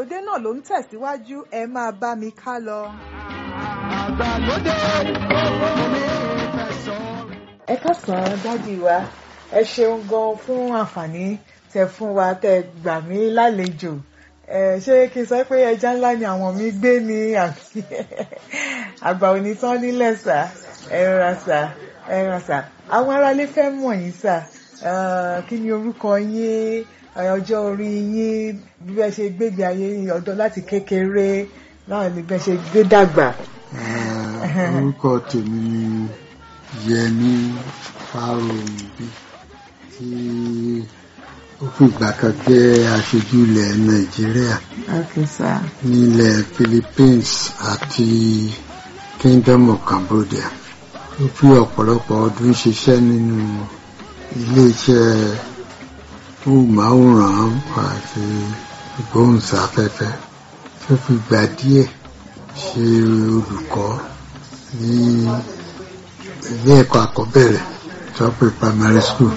ìgbàlódé náà ló ń tẹ̀síwájú ẹ máa bá mi ká lọ. àgbàlódé owó mi fẹ̀sọ̀. ẹ káàsán dádì wa ẹ ṣeun gan fún àǹfààní tẹ fún wa tẹ gbà mí lálejò ẹ ṣé kí n sọ pé ẹja ńlá ni àwọn mi gbé ní àbí àgbà òní tán nílẹ̀ sà ẹ rà sà ẹ rà sà àwọn aráalé fẹ́ mọ̀ yín sà Eh, kí ni orúkọ yín eh, ọjọ́ orí yín bí bẹ́ẹ̀ ṣe gbégbé ayé yín ọ̀dọ́ láti kékeré náà ni bẹ́ẹ̀ ṣe gbé dàgbà. Eh, orúkọ tèmi ni Yẹmí Fáróyìnbí tí ó fún ìgbà kan jẹ́ aṣojú ilẹ̀ Nàìjíríà okay sir. nílẹ̀ Philippines àti Kingdom of Cambodia ó fi ọ̀pọ̀lọpọ̀ ọdún ṣiṣẹ́ nínú iléeṣẹ́ móhùnmáwòrán àti ìgbóhùnsáfẹ́fẹ́ tó fi gbà díẹ̀ ṣe olùkọ́ ní ilé ẹ̀kọ́ àkọ́bẹ̀rẹ̀ tó pè primary school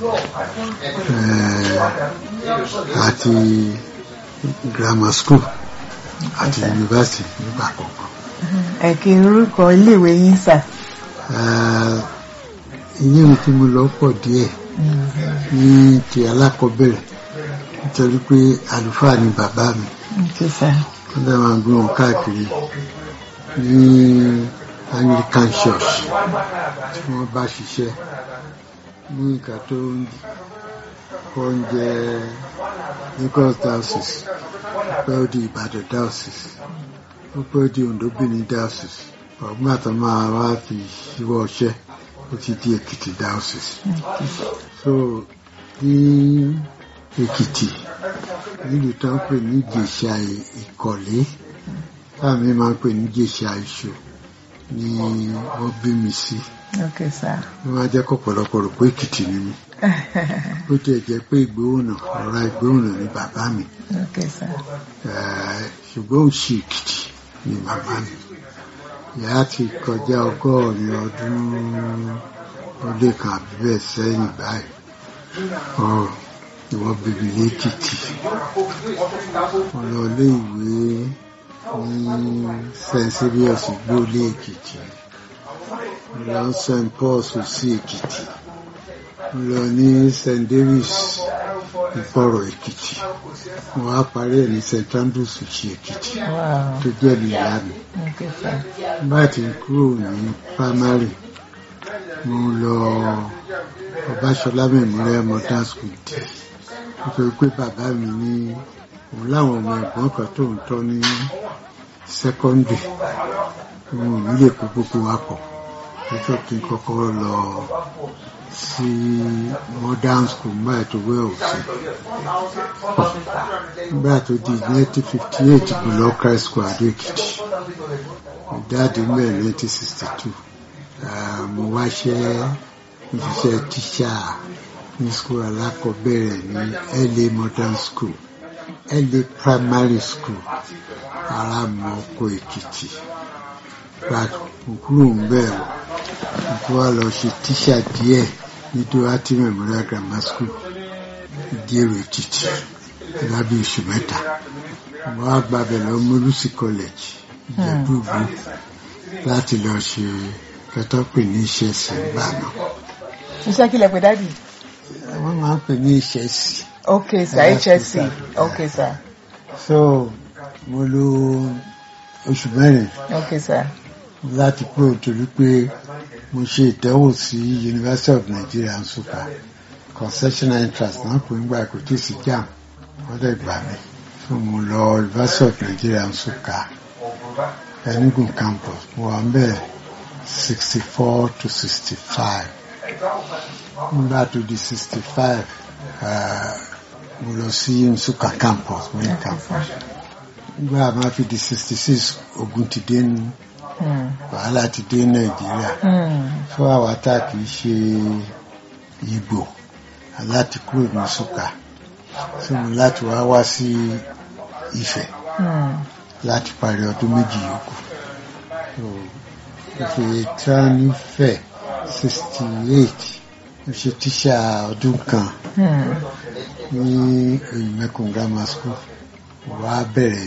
eh, àti grammar school àti university nígbà kọ̀ọ̀kan. ẹ kí n orúkọ iléèwé yín sà. Eh, ilé ìwé tí mo lọ pọ̀ díẹ̀ ní ti alákọ̀ọ́bẹ̀rẹ̀ nítorí pé àlùfáà ni bàbá mi okay sir. wọ́n dẹ̀ máa gbé wọn káàkiri ní Anglican Church tí wọ́n bá ṣiṣẹ́ ní nǹkan tó ń kọ́ ń jẹ́ Lagos diocese ó pẹ́ ó di Ìbàdàn diocese ó pẹ́ ó di Ondo Benin diocese ọ̀gbọ́n àtọ́ máa wá fi ṣíwọ́ ọṣẹ́ ó ti di Èkìtì diocese so ní Èkìtì nílùú tó ń pè ní Ìjẹ̀ṣà Ìkọ̀lé táàmì máa ń pè ní Ìjẹ̀ṣà Ìṣù ni wọ́n bí mi sí okay sir. wọ́n máa jẹ́ kọ̀pọ̀lọpọ̀ rò pé Èkìtì ni mí bó tiẹ̀ jẹ́ pé Ìgbóhùnà ọ̀rá Ìgbóhùnà ni bàbá mi okay sir. Eh, ṣùgbọ́n òṣì Èkìtì ni bàbá mi ìyá ti kọjá ọgọ́rin ọdún ó lé kan àbí bẹ́ẹ̀ sẹ́yìn báyìí ọ ìwọ bèbí lẹ́kìtì mo lọ ilé ìwé ní St. Serious Igbóolé Èkìtì mo lọ St. Paul's sí Èkìtì mo lọ ní St. Davis Ìfọ̀rọ̀ Èkìtì mo wá parí ẹ̀ ní St. Andrews sí Èkìtì wow tó jẹ́ ìyá mi okay sir. bá ti kúrò ní primary mo lọ Ọbáṣọlá Memorial Modern School dì nítorí pé bàbá mi ní òun láwọn ọmọ ẹ̀gbọ́n kan tó ń tọ́ ní secondary òun ò ní lè kó gbogbo wa pọ̀ nítorí kí n kọ́kọ́ lọ sí modern school nígbà tó wẹ́ òsì nígbà tó di 1958 mo lọ Christ School Adó Èkìtì jáde mẹ́rin 1962 Ah, mo wá ṣẹ́ ìṣiṣẹ́ tíṣà ní school alákọ̀ọ́bẹ̀rẹ̀ ní LA Modern School LA Primary School ara mọ oko Èkìtì gba kúrò ń bẹ̀rù mo tún wá lọ ṣe tíṣà díẹ̀ ní Doherty Memorial Grammar School ìdíèrò Èkìtì lábẹ́ oṣù mẹ́ta mo wá gbàbẹ̀ lọ Molusi College Ìjẹ̀bú-Ìgbó láti lọ ṣe kẹtọ́ pè ní iṣẹ́ sí ìgbà náà iṣẹ́ kí lẹ pè dádì. wọ́n máa ń pè ní iṣẹ́ sí okay sir Yeah, HSC sir. okay sir so mo lò oṣù mẹ́rin okay sir láti kúrò torí pé mo ṣe ìdánwò sí University of Nigeria Nsukka concessional interest náà pè ń gbà kò tí ì sí jam wọ́n dẹ̀ gbà mí so mo lọ University of Nigeria Nsukka Enugu campus mo wà ń bẹ̀ sixty four to sixty five nígbà tó di sixty five mo lọ sí Nsukka campus main okay campus sir nígbà máa fi di sixty six ogun ti dé ní Hmm. wàhálà ti dé Nàìjíríà Hmm. fún àwa tá a kì í ṣe Ìgbò láti kúrò ní Nsukka sí mi láti wá wá sí Ifẹ̀ Hmm. láti parí ọdún méjì yòókù So, Ifẹ̀ tán nífẹ̀ sixty eight mo ṣe tíṣà ọdún kan Hmm. ní Oyinmẹkùn grammar school wàá bẹ̀rẹ̀